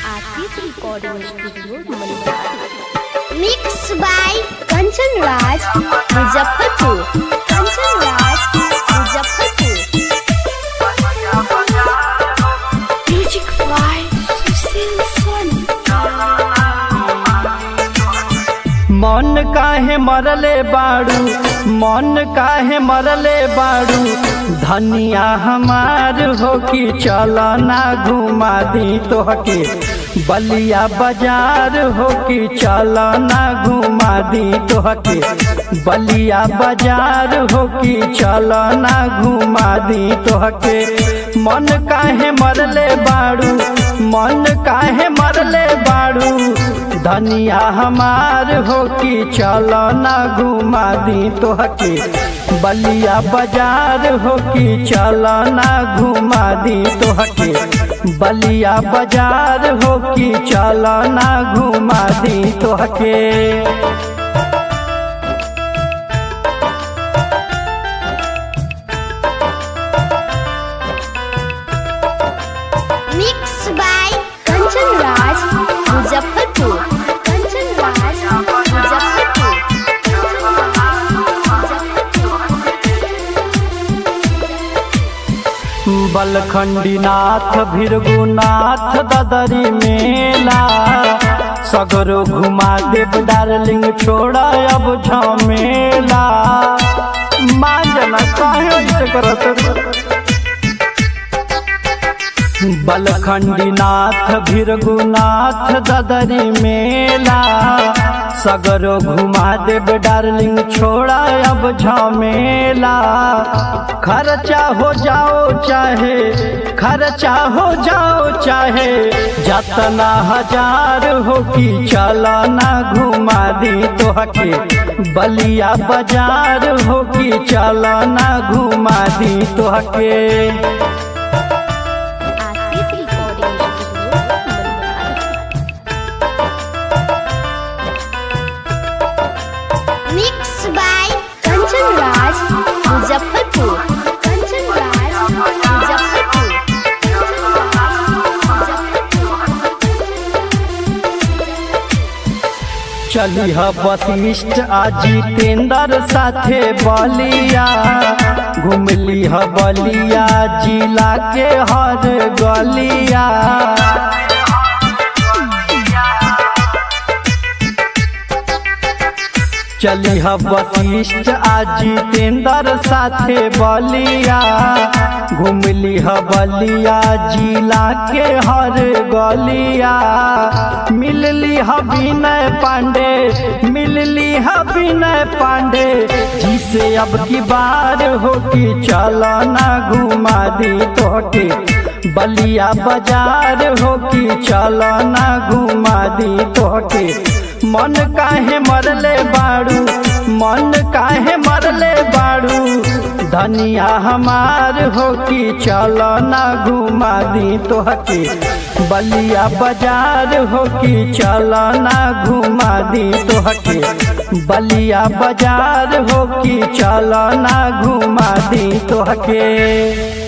Ashish recording studio Manihar mix by Kanchan Raj Muzaffarpur Kanchan Raj Muzaffarpur music by Sushil Soni मन काहे मरले बाड़ू मन काहे मरले बाड़ू धनिया हमार हो कि चल ना घुमा दी तोहके बलिया बाजार हो कि चल ना घुमा दी तोहके बलिया बाजार हो कि चल ना घुमा दी तोहके मन काहे मरले बाड़ू मन काहे मरले बाड़ू धनिया हमार हो कि चल ना घुमा दी तोहके बलिया बाजार हो कि चल ना घुमा दी तोहके बलिया बाजार हो कि चल ना घुमा दी तोहके मिक्स बाय कंचन राज मुजफ्फरपुर कंचन राज मुजफ्फरपुर बलखंडीनाथ भीरगुनाथ ददरी मेला सगरो घुमा देव डार्लिंग छोड़ा अब झमेला माँ जना काहे ऐसे करत बलखंडीनाथ भीरगुनाथ ददरी मेला सगरो घुमा देव डार्लिंग छोड़ा अब झमेला खर्चा हो जाओ चाहे खर्चा हो जाओ चाहे जतना हजार हो कि चला ना घुमा दी तोहके बलिया बाजार हो कि चला ना घुमा दी तोहके Ashish recording studio Manihar mix by Kanchan Raj Muzaffarpur Kanchan Raj Muzaffarpur चली ह वशिष्ठ आ जितेंद्र साथे बलिया घुमली ह बलिया जिला के हर गलिया चली ह वशिष्ठ आ जितेंद्र साथे बलिया घुमली ह बलिया जिला के हर गलिया मिलली ह विनय पांडे मिलली ह विनय पांडे जिसे अब की बार हो कि चल ना घुमा दी तोके बलिया बाजार हो कि चल ना घुमा दी तोके मन काहे मरले बाड़ू मन काहे मरले बाड़ू धनिया हमार हो कि चल ना घुमा दी तोहके बलिया बाजार हो कि चल ना घुमा दी तोहके बलिया बाजार हो कि चल ना घुमा दी तोहके